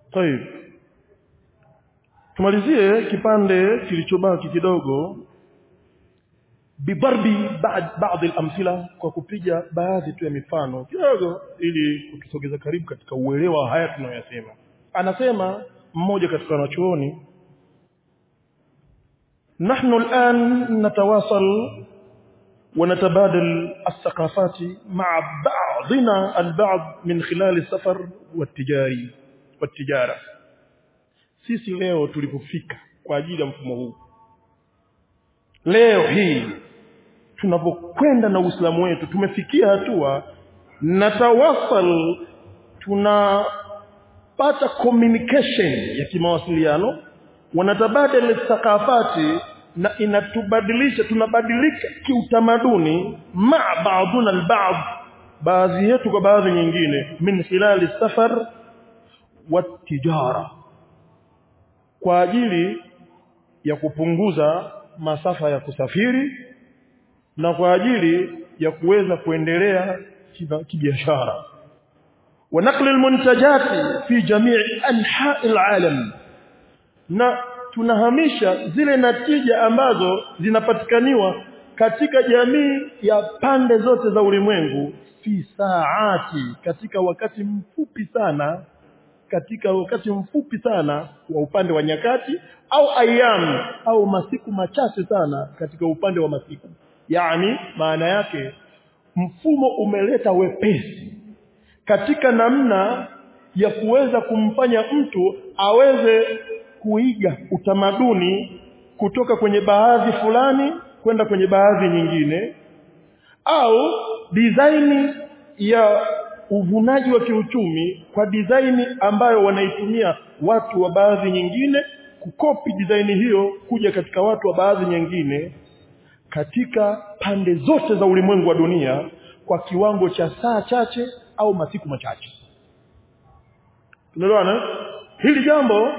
طيب tumalizie kipande kilichobaki kidogo bidarbi baadhi al-amthila kwa kupiga baadhi tu ya mifano kidogo ili kutusogeza karibu katika uelewa wa haya tunayoyasema anasema mmoja katika wanachuoni نحن الآن نتواصل ونتبادل الثقافات مع بعضنا البعض من خلال السفر والتجاري والتجارة sisi leo tulipofika kwa ajili ya mfumo huu leo hii tunapokwenda na Uislamu wetu tumefikia hatua natawasal tunapata communication ya kimawasiliano wanatabadala thaqafati na inatubadilisha tunabadilika kiutamaduni ma baaduna albaad baadhi yetu kwa baadhi nyingine min khilali safar wa tijara kwa ajili ya kupunguza masafa ya kusafiri na kwa ajili ya kuweza kuendelea kibiashara wa naqli almuntajati fi jami' anha'i alalam na tunahamisha zile natija ambazo zinapatikaniwa katika jamii ya pande zote za ulimwengu fi saati katika wakati mfupi sana katika wakati mfupi sana wa upande wa nyakati au ayam au masiku machache sana katika upande wa masiku yani maana yake mfumo umeleta wepesi katika namna ya kuweza kumfanya mtu aweze kuiga utamaduni kutoka kwenye baadhi fulani kwenda kwenye baadhi nyingine au design ya uvunaji wa kiuchumi kwa design ambayo wanaitumia watu wa baadhi nyingine kukopi design hiyo kuja katika watu wa baadhi nyingine katika pande zote za ulimwengu wa dunia kwa kiwango cha saa chache au masiku machache tunaelewana hili jambo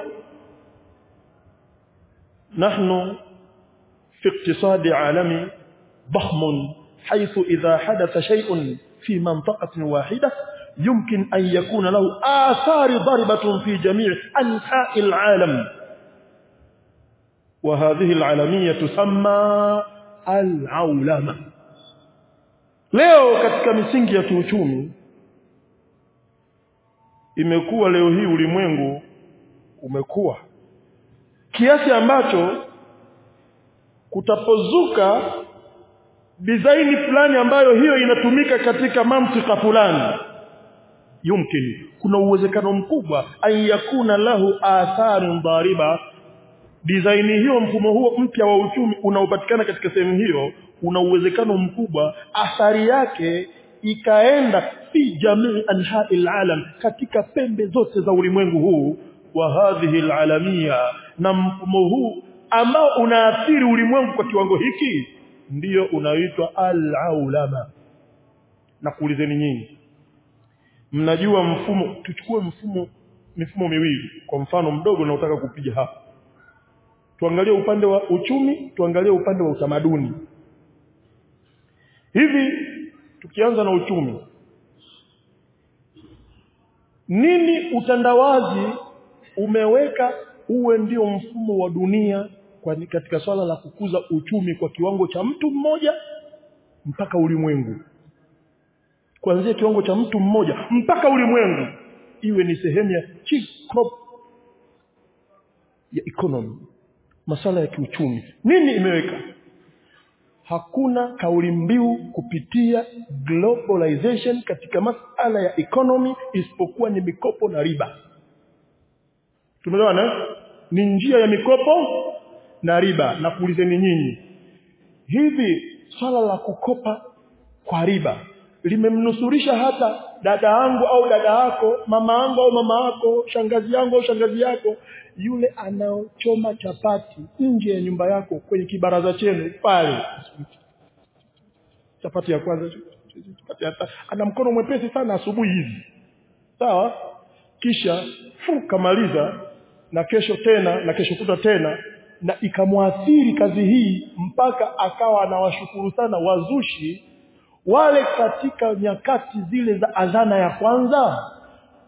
نحن في اقتصاد عالمي ضخم حيث إذا حدث شيء في منطقة واحدة يمكن أن يكون له آثار ضربة في جميع أنحاء العالم وهذه العالمية تسمى العولمة leo katika misingi ya kiuchumi imekuwa leo hii ulimwengu umekuwa kiasi ambacho kutapozuka design fulani ambayo hiyo inatumika katika mamtika fulani yumkin kuna uwezekano mkubwa an yakuna lahu atharun dhariba design hiyo mfumo huo mpya wa uchumi unaopatikana katika sehemu hiyo una uwezekano mkubwa athari yake ikaenda fi jamii anha'il alam katika pembe zote za ulimwengu huu wa hadhihi alalamia na mfumo huu ambao unaathiri ulimwengu kwa kiwango hiki ndiyo unaitwa al-aulama na kuulizeni nyinyi mnajua mfumo tuchukue mfumo mifumo miwili kwa mfano mdogo na utaka kupiga hapa tuangalie upande wa uchumi tuangalie upande wa utamaduni hivi tukianza na uchumi nini utandawazi umeweka uwe ndio mfumo wa dunia kwa katika swala la kukuza uchumi kwa kiwango cha mtu mmoja mpaka ulimwengu kuanzia kiwango cha mtu mmoja mpaka ulimwengu iwe ni sehemu ya chief crop ya economy masala ya kiuchumi nini imeweka hakuna kauli mbiu kupitia globalization katika masala ya economy isipokuwa ni mikopo na riba tumeelewana ni njia ya mikopo na riba na kuulizeni nyinyi hivi swala la kukopa kwa riba limemnusurisha hata dada yangu au dada yako mama yangu au mama yako shangazi yangu au shangazi yako yule anaochoma chapati nje ya nyumba yako kwenye kibaraza chenu pale chapati ya kwanza chapati ya ana mkono mwepesi sana asubuhi hivi sawa kisha fu kamaliza na kesho tena na kesho kuta tena na ikamwathiri kazi hii mpaka akawa anawashukuru sana wazushi wale katika nyakati zile za adhana ya kwanza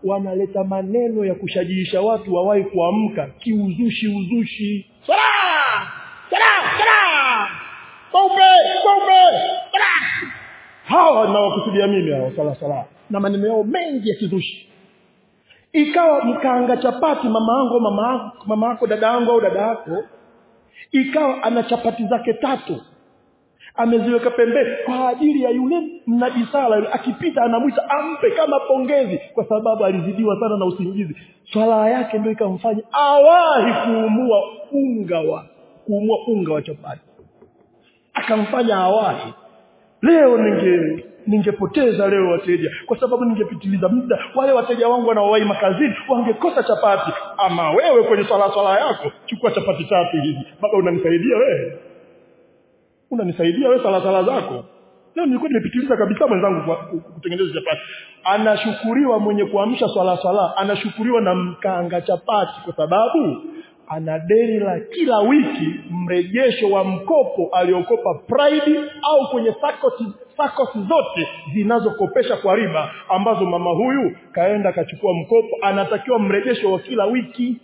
wanaleta maneno ya kushajiisha watu wawahi kuamka kiuzushi uzushi sala sala sala saupe saupe sala hawa nawakusudia mimi hao sala sala na maneno yao mengi ya kizushi ikawa mkaanga chapati mama yangu mama yako mama yako dada yangu au dada yako ikawa ana chapati zake tatu ameziweka pembeni kwa ajili ya yule mnajisala yule akipita anamwita ampe kama pongezi kwa sababu alizidiwa sana na usingizi swala yake ndio ikamfanya awahi kuumua unga wa kuumua unga wa chapati akamfanya awahi leo ninge ningepoteza leo wateja kwa sababu ningepitiliza muda wale wateja wangu wanaowahi makazini wangekosa chapati ama wewe kwenye swala swala yako chukua chapati tatu hizi baba unanisaidia wewe unanisaidia wewe sala sala zako leo nilikuwa nimepitiliza kabisa mwenzangu kwa kutengeneza chapati anashukuriwa mwenye kuamsha swala swala anashukuriwa na mkanga chapati kwa sababu ana deni la kila wiki mrejesho wa mkopo aliokopa Pride au kwenye sakosi sakosi zote zinazokopesha kwa riba ambazo mama huyu kaenda kachukua mkopo anatakiwa mrejesho wa kila wiki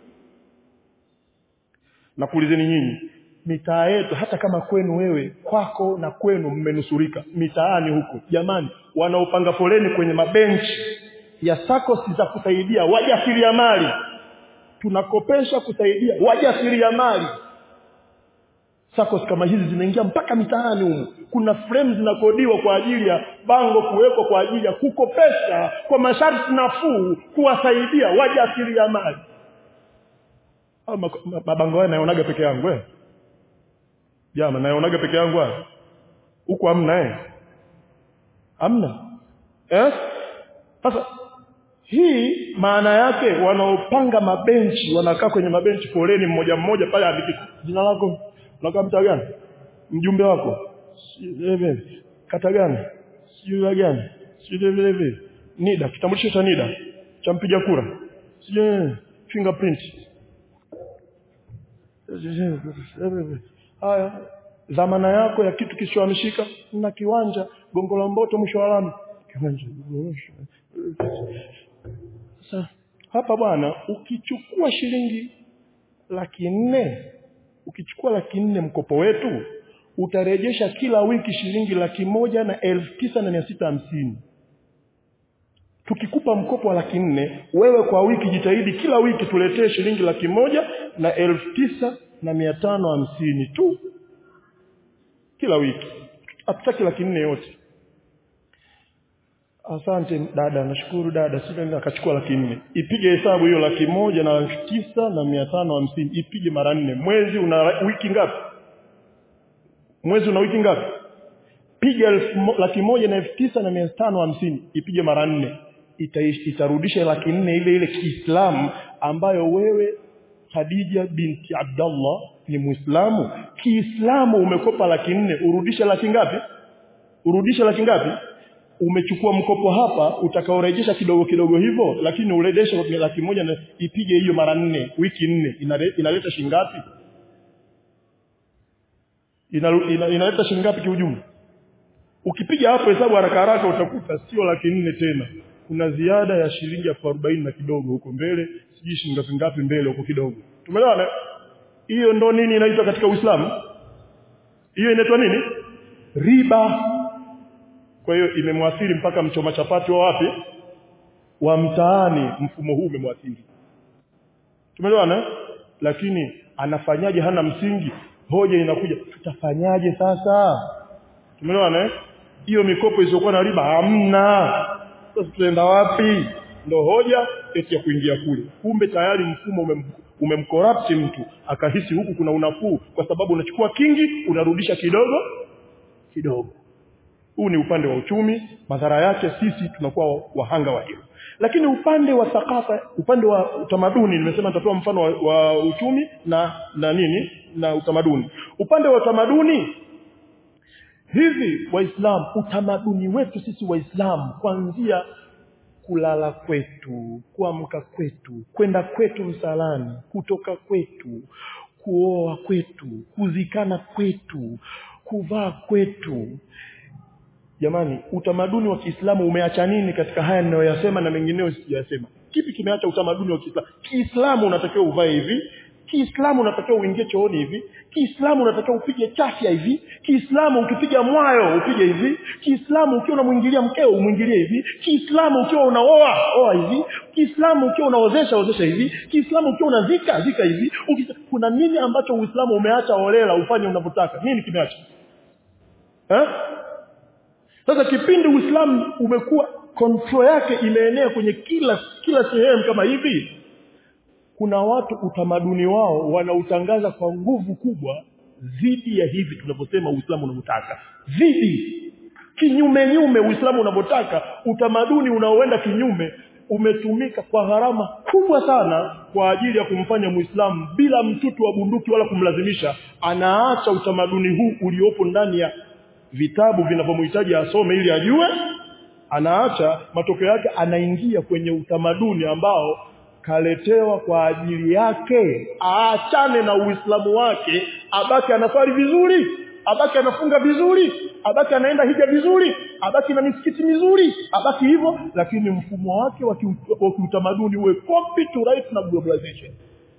na kuulizeni nyinyi mitaa yetu hata kama kwenu wewe kwako na kwenu mmenusurika mitaani huko jamani wanaopanga foleni kwenye mabenchi ya sakosi za kusaidia wajasiriamali tunakopesha kusaidia wajasiriamali SACCOS kama hizi zinaingia mpaka mitaani humu kuna frame zinakodiwa kwa ajili ya bango kuwekwa kwa ajili ya kukopesha kwa masharti nafuu kuwasaidia wajasiriamali au mabango haya nayonaga peke yangu eh jama nayonaga peke yangu haya huko hamna eh hamna eh sasa hii maana yake wanaopanga mabenchi wanakaa kwenye mabenchi foleni mmoja mmoja pale andiki jina lako unakaa mtaa gani mjumbe wako hivi kata gani sijui gani sijui vile vile nida kitambulisho cha nida cha mpiga kura sijui fingerprint haya dhamana yako ya kitu kisichohamishika na kiwanja gongo la mboto mwisho wa lami kiwanja sasa hapa bwana ukichukua shilingi laki nne ukichukua laki nne mkopo wetu utarejesha kila wiki shilingi laki moja na elfu tisa na mia sita hamsini tukikupa mkopo wa laki nne wewe kwa wiki jitahidi kila wiki tuletee shilingi laki moja na elfu tisa na mia tano hamsini tu kila wiki hatutaki laki nne yote asante dada nashukuru dada sasa akachukua laki nne ipige hesabu hiyo laki moja na elfu tisa na mia tano hamsini ipige mara nne mwezi una wiki ngapi mwezi una wiki ngapi piga elfu laki moja na elfu tisa na mia tano hamsini ipige mara nne Ita, itarudisha laki nne ile ile kiislamu ambayo wewe Khadija binti Abdallah ni Muislamu kiislamu umekopa laki nne urudishe laki ngapi urudishe laki ngapi umechukua mkopo hapa utakaorejesha kidogo kidogo hivyo lakini urejeshe kwa laki moja na ipige hiyo mara nne wiki nne inale, inaleta shingapi Ina, ina, inaleta shingapi kiujumla ukipiga hapo hesabu haraka haraka utakuta sio laki nne tena kuna ziada ya shilingi elfu arobaini na kidogo huko mbele sijui shilingi ngapi mbele huko kidogo tumeelewana hiyo ndo nini inaitwa katika Uislamu hiyo inaitwa nini riba kwa hiyo imemwathiri mpaka mchoma chapati wa wapi wa mtaani mfumo huu umemwathiri tumeelewana lakini anafanyaje hana msingi hoja inakuja tutafanyaje sasa tumeelewana hiyo mikopo isiyokuwa na riba hamna sasa tutaenda wapi ndo hoja eti ya kuingia kule kumbe tayari mfumo umem, umemcorrupt mtu akahisi huku kuna unafuu kwa sababu unachukua kingi unarudisha kidogo kidogo huu ni upande wa uchumi madhara yake sisi tunakuwa wahanga wa hilo lakini upande wa thakafa upande wa utamaduni nimesema nitatoa mfano wa, wa uchumi na na nini na utamaduni upande wa utamaduni hivi waislamu utamaduni wetu sisi waislamu kuanzia kulala kwetu kuamka kwetu kwenda kwetu msalani kutoka kwetu kuoa kwetu kuzikana kwetu kuvaa kwetu jamani utamaduni wa Kiislamu umeacha nini katika haya ninayoyasema na mengineyo sijayasema kipi kimeacha utamaduni wa Kiislamu Kiislamu unatakiwa uvae hivi Kiislamu unatakiwa uingie chooni hivi Kiislamu unatakiwa upige chafya hivi Kiislamu ukipiga mwayo upige hivi Kiislamu ukiwa unamwingilia mkeo umwingilie hivi Kiislamu ukiwa unaoa oa hivi Kiislamu ukiwa unaozesha ozesha hivi Kiislamu ukiwa unazika zika hivi Ukisa, kuna nini ambacho Uislamu umeacha holela ufanye unavyotaka nini kimeacha eh sasa kipindi Uislamu umekuwa control yake imeenea kwenye kila kila sehemu kama hivi kuna watu utamaduni wao wanautangaza kwa nguvu kubwa dhidi ya hivi tunavyosema Uislamu unavyotaka dhidi kinyume nyume Uislamu unavyotaka utamaduni unaoenda kinyume umetumika kwa gharama kubwa sana kwa ajili ya kumfanya Muislamu bila mtutu wa bunduki wala kumlazimisha anaacha utamaduni huu uliopo ndani ya vitabu vinavyomhitaji asome ili ajue anaacha matokeo yake anaingia kwenye utamaduni ambao kaletewa kwa ajili yake aachane na uislamu wake abaki anaswali vizuri abaki anafunga vizuri abaki anaenda hija vizuri abaki na misikiti mizuri abaki hivyo lakini mfumo wake wa kiutamaduni uwe copy to right na globalization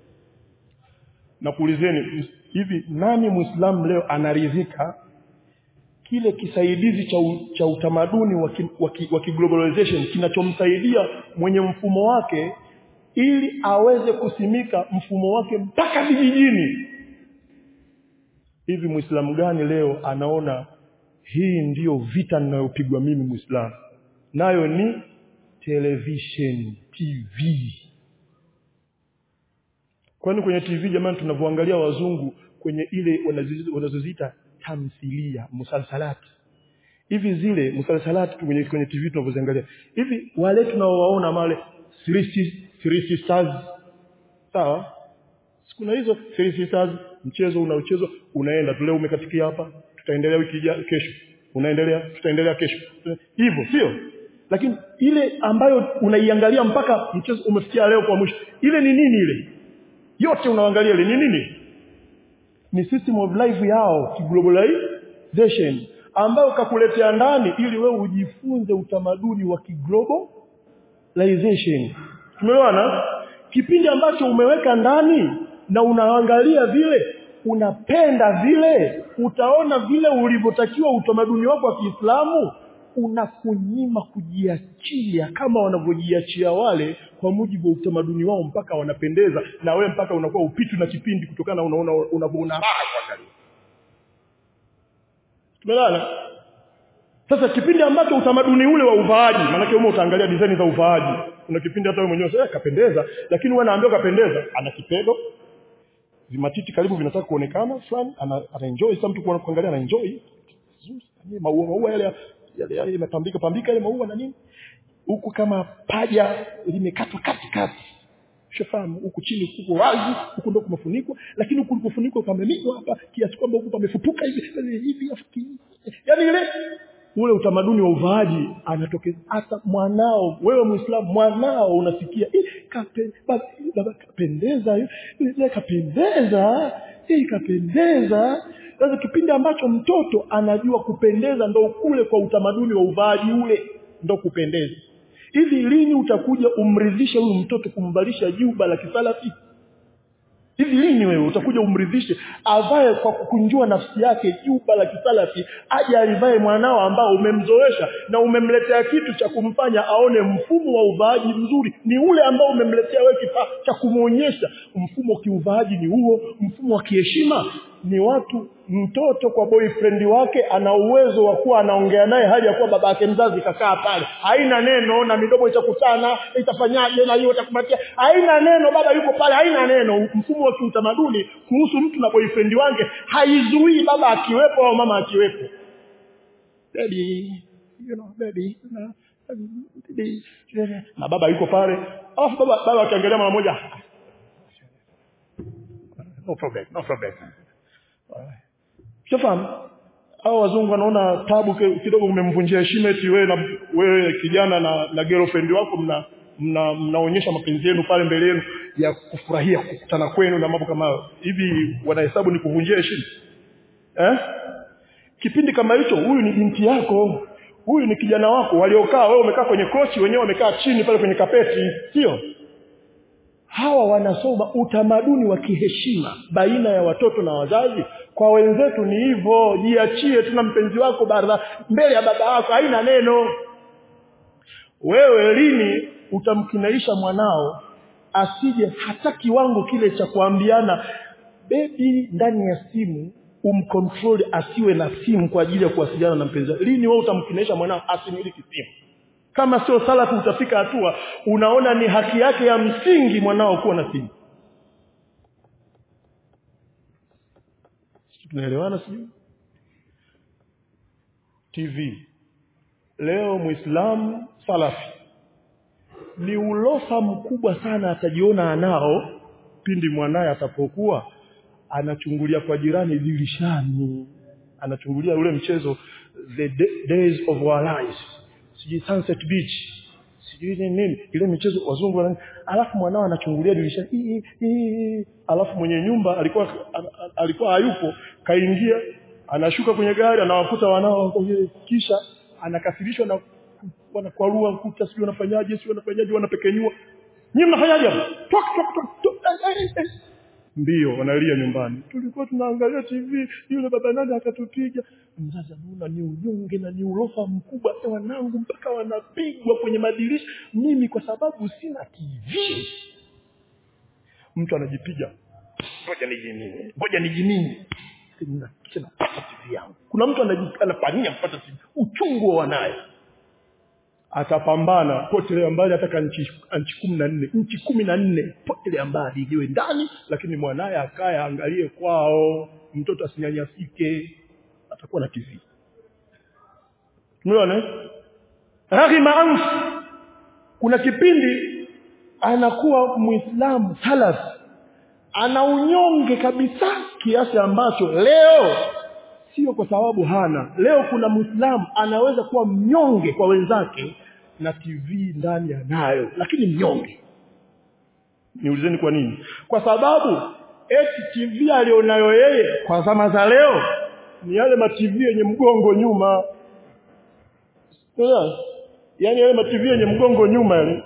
na kuulizeni hivi nani muislamu leo anaridhika kile kisaidizi cha, u, cha utamaduni wa kiglobalization kinachomsaidia mwenye mfumo wake ili aweze kusimika mfumo wake mpaka vijijini hivi muislamu gani leo anaona hii ndiyo vita ninayopigwa mimi muislamu nayo ni television tv kwani kwenye tv jamani tunavyoangalia wazungu kwenye ile wanazoziita tamthilia musalsalati hivi zile musalsalati kwenye, kwenye tv tunavyoziangalia hivi wale tunaowaona male three sisters sawa kuna hizo three sisters mchezo unaochezwa unaenda tu leo umekatikia hapa tutaendelea wiki kesho unaendelea tutaendelea kesho hivyo sio lakini ile ambayo unaiangalia mpaka mchezo umefikia leo kwa mwisho ile ni nini ile yote unaangalia ile ni nini ni system of life yao kiglobalization ambayo kakuletea ndani ili wewe ujifunze utamaduni wa kiglobalization tumeelewana kipindi ambacho umeweka ndani na unaangalia vile unapenda vile utaona vile ulivyotakiwa utamaduni wako wa Kiislamu unakunyima kujiachia kama wanavyojiachia wale kwa mujibu wa utamaduni wao mpaka wanapendeza na we mpaka unakuwa upitu na kipindi kutokana unaona unavyoona raha kuangalia tumelala sasa kipindi ambacho utamaduni ule wa uvaaji maanake wewe utaangalia design za uvaaji kuna kipindi hata wewe mwenyewe sasa kapendeza lakini wewe anaambiwa kapendeza ana kipedo vimatiti karibu vinataka kuonekana fulani ana, ana enjoy sasa mtu kuangalia ana enjoy maua maua yale yale yale yamepambika pambika yale maua na nini huku kama paja limekatwa katikati shafahamu huku chini kuko wazi huku ndo kumefunikwa lakini huku kulipofunikwa pameminywa hapa kiasi kwamba huku pamefupuka hivi hivi yaani ile ule utamaduni wa uvaaji anatokeza hata mwanao wewe muislamu mwanao unasikia kape, baba, baba kapendeza yule kapendeza hii kapendeza sasa kipindi ambacho mtoto anajua kupendeza ndo kule kwa utamaduni wa uvaaji ule ndo kupendeza hivi lini utakuja umridhishe huyu mtoto kumvalisha juba la kisalafi hivi lini wewe utakuja umridhishe avae kwa kukunjua nafsi yake juba la kisalafi aje alivae mwanao ambao umemzoesha na umemletea kitu cha kumfanya aone mfumo wa uvaaji mzuri ni ule ambao umemletea wewe kifaa cha kumwonyesha mfumo wa kiuvaaji ni huo mfumo wa kiheshima ni watu mtoto kwa boyfriend wake ana uwezo wa kuwa anaongea naye hali ya kuwa baba yake mzazi kakaa pale haina neno na midomo itakutana itafanyaje na hiyo itakupatia haina neno baba yuko pale haina neno mfumo wa kiutamaduni kuhusu mtu na boyfriend wake haizuii baba akiwepo au mama akiwepo baby you know baby you know, baby na baba yuko pale alafu baba baba akiangalia mara moja no problem no problem Shafahamu? Hao wazungu wanaona tabu kidogo umemvunjia heshima eti wewe na wewe kijana na, na girlfriend wako mna mna mnaonyesha mapenzi yenu pale mbele yenu ya kufurahia kukutana kwenu na mambo kama hayo. Hivi wanahesabu ni kuvunjia heshima? Eh? Kipindi kama hicho huyu ni binti yako. huyu ni kijana wako waliokaa wewe umekaa kwenye kochi wenyewe wamekaa chini pale kwenye kapeti sio hawa wanasoma utamaduni wa kiheshima baina ya watoto na wazazi kwa wenzetu ni hivyo jiachie tuna mpenzi wako barza mbele ya baba yako haina neno wewe lini utamkinaisha mwanao asije hata kiwango kile cha kuambiana bebi ndani ya simu umcontrol asiwe na simu kwa ajili ya kuwasiliana na mpenzi wake lini wewe utamkinaisha mwanao asimiliki simu kama sio salafu utafika hatua unaona ni haki yake ya msingi mwanao kuwa na simu tunaelewana sijui TV leo muislamu salafi ni ulofa mkubwa sana atajiona anao pindi mwanaye atapokuwa anachungulia kwa jirani dirishani anachungulia ule mchezo the days of our lives sijui sunset beach sijui nini nini ile michezo wazungu wana alafu mwanao anachungulia dirishani hii hii alafu mwenye nyumba alikuwa alikuwa hayupo kaingia anashuka kwenye gari anawakuta wanao kisha anakasirishwa na wanakwarua ukuta sio wanafanyaje sio wanafanyaje wanapekenyua nyinyi mnafanyaje hapo tok tok tok mbio wanalia nyumbani tulikuwa tunaangalia TV yule baba nani akatupiga mzazi anaona ni unyonge na ni ulofa mkubwa hata wanangu mpaka wanapigwa kwenye madirisha mimi kwa sababu sina TV mtu anajipiga ngoja nijinini ngoja nijinini kisha napata TV yangu kuna mtu anapania kupata TV uchungu wa wanaye atapambana potelea mbali hata nchi nchi kumi na nne nchi kumi na nne potelea mbali ijiwe ndani lakini mwanaye akaye aangalie kwao mtoto asinyanyasike atakuwa na TV umeona raghima anf kuna kipindi anakuwa muislamu salaf ana unyonge kabisa kiasi ambacho leo sio kwa sababu hana leo kuna muislamu anaweza kuwa mnyonge kwa wenzake na TV ndani anayo lakini mnyonge niulizeni kwa nini kwa sababu eti TV alionayo yeye kwa zama za leo ni yale ma TV yenye mgongo nyuma yaani yale ma TV yenye mgongo nyuma yale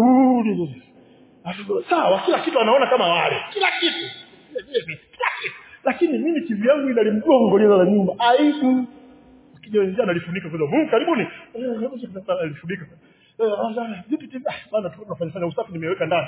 sawa kila kitu anaona kama wale kila kitu kila kitu lakini mimi TV yangu ina mgongo lile la nyuma aibu kijana analifunika kwa sababu karibuni alifunika vipi TV bana tunafanya fanya usafi nimeweka ndani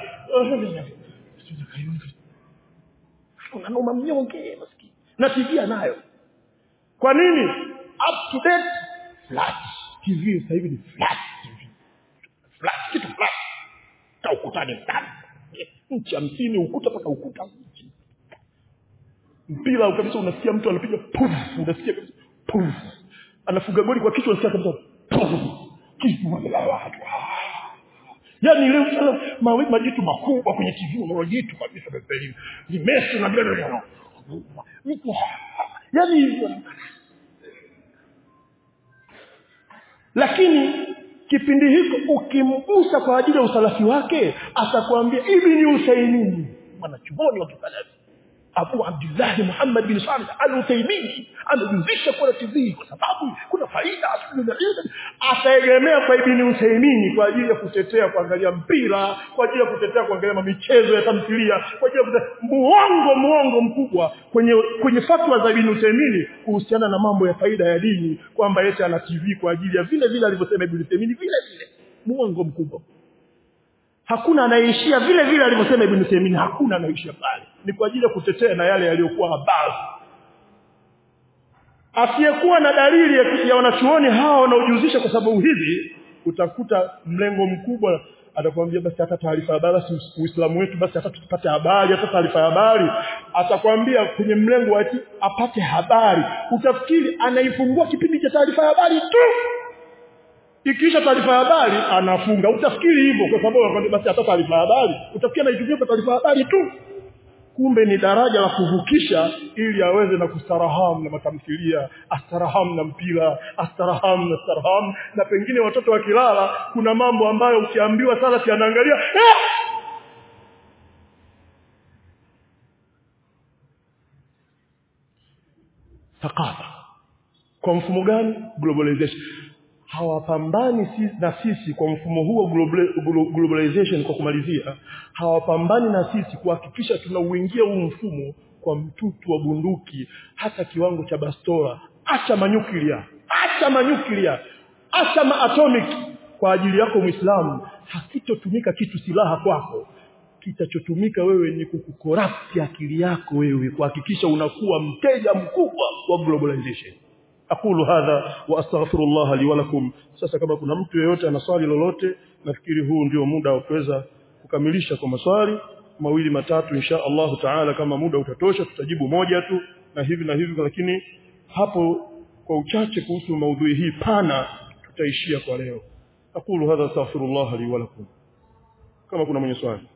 unanoma mnyonge maskini na TV anayo kwa nini up to date flat TV sasa hivi ni flat TV flat kitu flat ta ukutani ndani nchi hamsini ukuta mpaka ukuta mpira kabisa unasikia mtu anapiga puf unasikia kabisa puf anafuga goli kwa kichwa unasikia kabisa puf kitu la watu yani leo sana mawe majitu makubwa kwenye TV unaona jitu kabisa sasa hivi ni Messi na bila bila yani lakini kipindi hiko ukimgusa kwa ajili ya usalafi wake atakwambia ibni usaimini mwanachuoni wa kisalafi Abu Abdullah Muhammad bin Salih Al-Uthaymeen amejuzisha kwa TV kwa sababu kuna faida ataegemea kwa Ibn Uthaymeen kwa ajili ya kutetea kuangalia mpira kwa ajili ya kutetea kuangalia michezo ya tamthilia kwa ajili ya kutetea muongo muongo mkubwa kwenye kwenye fatwa za Ibn Uthaymeen kuhusiana na mambo ya faida ya dini kwamba yeye ana TV kwa ajili ya vile vile alivyosema Ibn Uthaymeen vile vile muongo mkubwa hakuna anayeishia vile vile alivyosema Ibn Taymiyyah hakuna anayeishia pale ni kwa ajili ya kutetea na yale yaliyokuwa habari asiyekuwa na dalili ya, ya wanachuoni hao wanaojihusisha kwa sababu hivi utakuta mlengo mkubwa atakwambia basi hata taarifa habari basi Uislamu wetu basi hata tupate habari hata taarifa habari atakwambia kwenye mlengo wa ati apate habari utafikiri anaifungua kipindi cha taarifa habari tu ikiisha taarifa habari anafunga utafikiri hivyo kwa sababu basi hata taarifa habari utafikiri anaitumia kwa taarifa habari tu kumbe ni daraja la kuvukisha ili aweze na kustaraham na matamthilia astaraham na mpira astaraham na staraham na pengine watoto wakilala kuna mambo ambayo ukiambiwa sala si anaangalia eh! thakafa kwa mfumo gani globalization hawapambani si, na sisi kwa mfumo huo globalization kwa kumalizia hawapambani na sisi kuhakikisha tunauingia huu mfumo kwa mtutu wa bunduki hata kiwango cha bastola acha manyuklia acha manyuklia acha maatomic kwa ajili yako muislamu hakitotumika kitu silaha kwako kitachotumika wewe ni kukukorapti akili yako wewe kuhakikisha unakuwa mteja mkubwa wa globalization aqulu hadha wa astaghfirullah li wa lakum sasa kama kuna mtu yeyote ana swali lolote nafikiri huu ndio muda wa kuweza kukamilisha kwa maswali mawili matatu insha Allah taala kama muda utatosha tutajibu moja tu na hivi na hivi lakini hapo kwa uchache kuhusu maudhui hii pana tutaishia kwa leo aqulu hadha astaghfirullah li wa lakum kama kuna mwenye swali